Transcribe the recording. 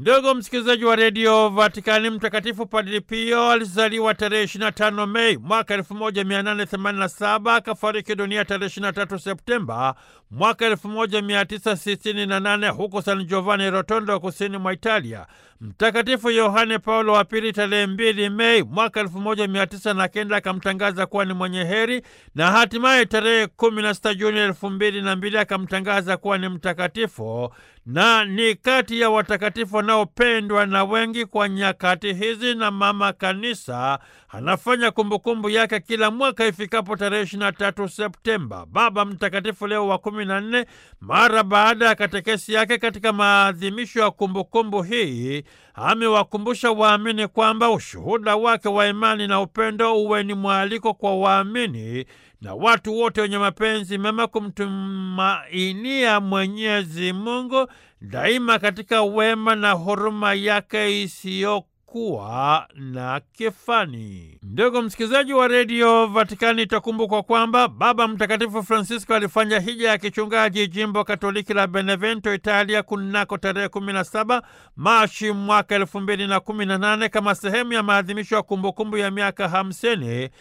Ndugu msikilizaji wa redio Vatikani, Mtakatifu Padri Pio alizaliwa tarehe 25 Mei mwaka 1887 akafariki dunia tarehe 23 Septemba mwaka 1968 huko San Giovanni Rotondo, kusini mwa Italia. Mtakatifu Yohane Paulo wa Pili tarehe 2 Mei mwaka 1909 akamtangaza kuwa ni mwenye heri na hatimaye tarehe 16 Juni 2002 akamtangaza kuwa ni mtakatifu na ni kati ya watakatifu wanaopendwa na wengi kwa nyakati hizi, na Mama Kanisa anafanya kumbukumbu yake kila mwaka ifikapo tarehe 23 Septemba. Baba Mtakatifu Leo wa kumi na nne, mara baada ya katekesi yake katika maadhimisho ya kumbukumbu hii, amewakumbusha waamini kwamba ushuhuda wake wa imani na upendo uwe ni mwaliko kwa waamini na watu wote wenye mapenzi mema kumtumainia Mwenyezi Mungu daima katika wema na huruma yake isiyokuwa na kifani. Ndugu msikilizaji wa redio Vatikani, itakumbukwa kwamba Baba Mtakatifu Francisco alifanya hija ya kichungaji jimbo Katoliki la Benevento, Italia, kunako tarehe 17 Machi mwaka elfu mbili na kumi na nane kama sehemu ya maadhimisho ya kumbukumbu ya miaka hamsini